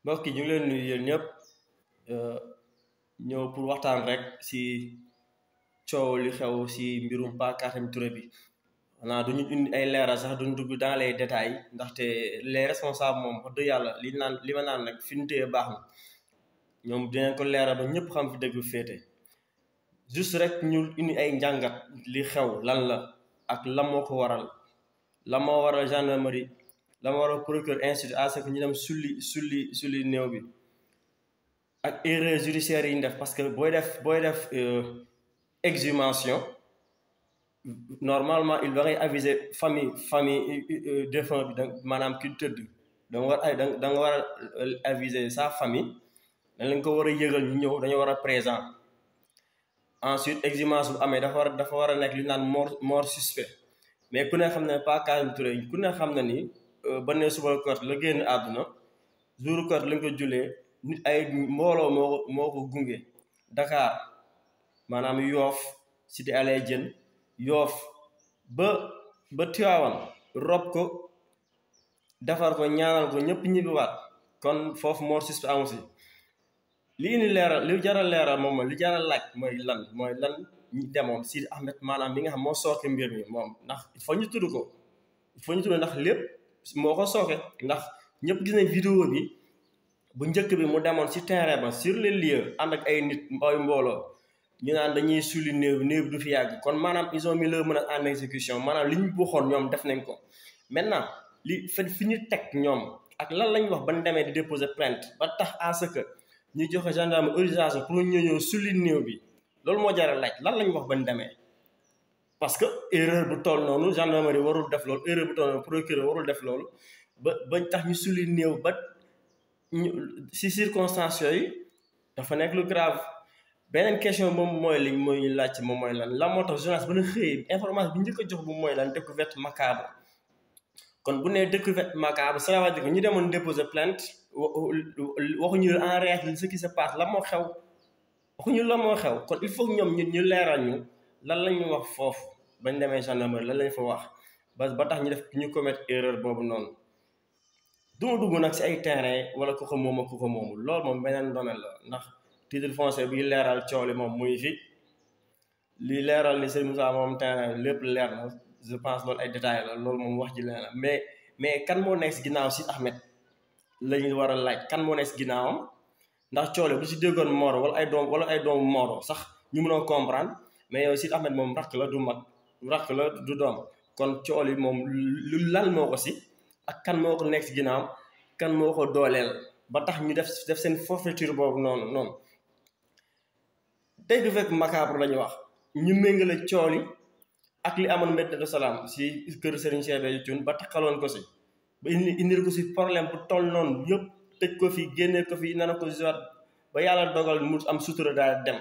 mbokk yi ñu ngi leen nuyu yéen ñëpp ñëw pour waxtaan rek si coow li xew si mbirum Pa Katim Touré bi xanaa duñu indi ay leeral sax duñu dugg dans les détails ndaxte les responsables moom wax dëgg yàlla li naan li ma naan nag fi ñu téye baax na ñoom dinañ ko leeral ba ñëpp xam fi dëgg féete juste rek ñu indi ay njàngat li xew lan la ak la moo ko waral la moo waral gendarmerie la moo waral procureur institut à ce que ñu dem sulli sulli sulli néew bi ak erreur judiciaire yi ñu def parce que booy def booy def exhumation normalement il va aviser famille famille défunt bi da maanaam ki tëdd da nga war ay da nga war a aviser sa famille dañ leen ko war a yëgal ñu ñëw dañoo war a présent ensuite exhumation bu amee dafa war dafa war a nekk li naan mort mort suspect mais ku ne xam ne Pa Katim Touré ku ne xam na ni ba ne suba kort la génn àdduna jour kort lañ ko julee nit ay mbooloo moo ko moo ko gunge Dakar maanaam yoof cité alay jën yoof ba ba Tiwaawan rob ko defar ko ñaanal ko ñëpp ñibbiwaat kon foofu mort suspect amu si lii ni leeral li jaral leeral moom mooy li jaral laaj mooy lan mooy lan ñi demoon Sidi Ahmed maanaam mi nga xam moo sooke mbir mi moom ndax il faut ñu tudd ko il faut ñu tudd ndax lépp moo ko sooke ndax ñëpp gis nañ vidéo bi bu njëkk bi mu demoon ci terrain ba sur les lieux ànd ak ay nit mbooy mbooloo ñu naan dañuy sulli néew néew du fi yàgg kon maanaam ils ont mis leur menace en exécution maanaam li ñu waxoon ñoom def nañ ko maintenant li fa fi ñu teg ñoom ak lan lañ wax ba ñu demee di déposer plainte ba tax à ce que ñu joxe gendarme autorisation pour ñu ñëw sulli néew bi loolu moo jaral laaj lan lañ wax ba ñu demee parce que erreur bu toll noonu gendarmerie warul def loolu erreur bu toll noonu procureur warul def loolu ba bañ tax ñu sulli néew ba ñu si circonstances yooyu dafa nekk lu grave beneen question moom mooy liñ mooy ñu laaj moom mooy lan la moo tax journaliste ba na xëyee information bi njëkk a jox bu mooy lan découverte macabre kon bu nee découverte macabre ça veut dire que ñu demoon déposer plainte waxuñu en réalité ce qui se passe la moo xew waxuñu la moo xew kon il faut ñoom ñun ñu leeral ñu lan la ñu wax foofu bañ demee gendarmerie lan lañ fa wax ba ba tax ñu def ñu commettre erreur boobu noonu duma dugg nag si ay terrain wala ku ko moom ak ku ko moomul loolu moom beneen domaine la ndax titre foncier bi leeral coow li moom muy fi li leeral ni Serigne Moussa moom terrain lépp leer na je pense loolu ay détails la loolu moom wax ji leen la mais mais kan moo nekk si ginnaaw si Ahmed la ñu war a laaj kan moo nekk si ginnaawam ndax coole bu si déggoon Moro wala ay doom wala ay doomu Moro sax ñu mën a comprendre mais yow si Ahmed moom rakk la du mag rakk la du doom kon cool yi moom lu lan moo ko si ak kan moo ko nekk si ginnaawam kan moo ko dooleel ba tax ñu def def seen forfaiture boobu noonu noonu tey du fekk macabre la ñu wax ñu méngale cool yi ak li amoon Medina de Salaam si kër Serigne Cheikh Béthio Thioune ba taxaloon ko si ba indi indil ko si problème bu toll noonu yëpp tëj ko fi génne ko fi nana ko si ba yàlla dogal mu am sutura daal dem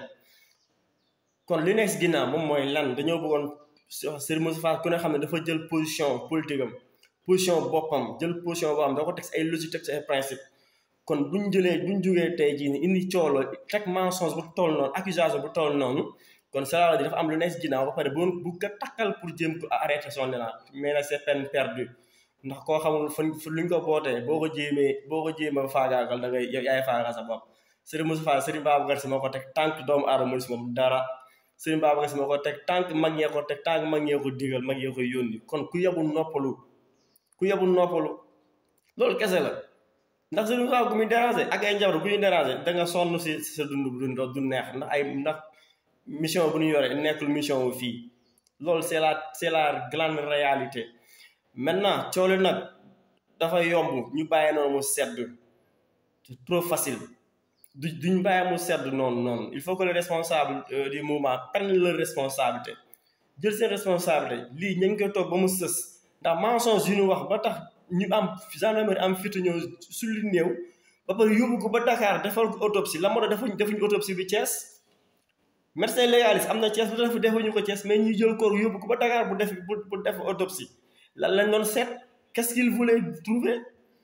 kon li nekk si ginnaaw moom mooy lan dañoo bëggoon Serigne Moustapha ku ne xam ne dafa jël position politique am position boppam jël position boo xam da ko teg si ay logique teg si ay principe kon buñ jëlee buñ jógee tey jii ni indi coolo teg mensonge bu toll noonu accusation bu toll noonu kon ça veut dire dafa am lu nekk si ginnaaw ba pare bu bu ko takkal pour jéem ko arrêter son élan mais nag c'est peine perdue ndax koo xamul fan luñ ko bootee boo ko jéemee boo ko jéemee faagaagal da ngay yaay faagal sa bopp Serigne Moustapha Serigne Babacar Sy moo ko teg tànk doomu aadama si moom dara Serigne Babacar Sy moo ko teg tànk mag ñee ko teg tànk mag ñee ko digal mag ñee ko yónni kon ku yebul noppalu ku yebul noppalu loolu kese la ndax Serigne Moustapha ku muy déranger ak ay njaboot ku ñuy déranger da nga sonn si sa dund dund du neex ndax ay ndax mission bu ñu yore nekkul mission wu fii loolu c'est la c'est la grande réalité maintenant coole nag dafa yomb ñu bàyyi noonu mu sedd c'est trop facile du duñ bàyyi mu sedd noonu noonu il faut que les responsables du mouvement prennent leur responsabilité jël seen responsabilité lii ñu ngi koy toog ba mu sës ndax mensonge yu ñu wax ba tax ñu am gendarmerie am fitu ñëw sulli néew ba pare yóbbu ko ba Dakar defal ko autopsie la moo tax defuñ defuñ autopsie bi Thiès médecin légaliste am na Thiès bu def defuñu ko Thiès mais ñu jël koor yóbbu ko ba Dakar bu def bu def autopsie lan lañ doon seet qu'est-ce qu'il voulait trouver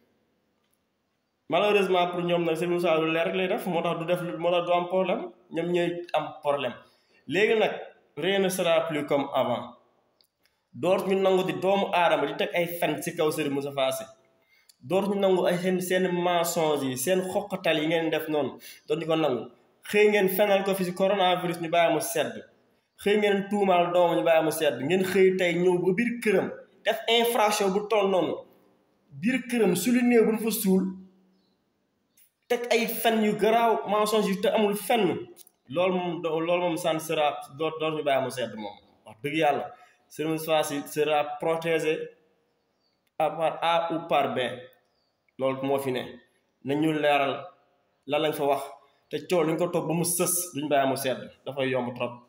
malheureusement pour ñoom nag Serigne Moussa lu leer rek lay def moo tax du def moo tax du am problème ñoom ñooy am problème léegi nag rien ne sera plus comme avant door ñu nangu di doomu aadama di teg ay fen ci kaw Serigne Moustapha Sy dootuñu nangu ay seen seen mensonge yi seen xoqatal yi ngeen def noonu dootuñu ko nangu xëy ngeen fenal ko fi si coronavirus ñu bàyyi mu sedd xëy ngeen tuumaal doomam ñu bàyyi mu sedd ngeen xëy tey ñëw ba biir këram def infraction bu toll noonu biir këram su lu néew bu ñu fa suul teg ay fen yu garaaw mensonge yu te amul fenn loolu moom loolu moom ça ne sera doo doo ñu bàyyi mu sedd moom wax dëgg yàlla Serigne Moustapha Sy sera protégé par A ou par B loolu moo fi ne nañu leeral lan lañ fa wax te coow li ñu ko toog ba mu sës duñ bàyyi mu sedd dafay yomb trop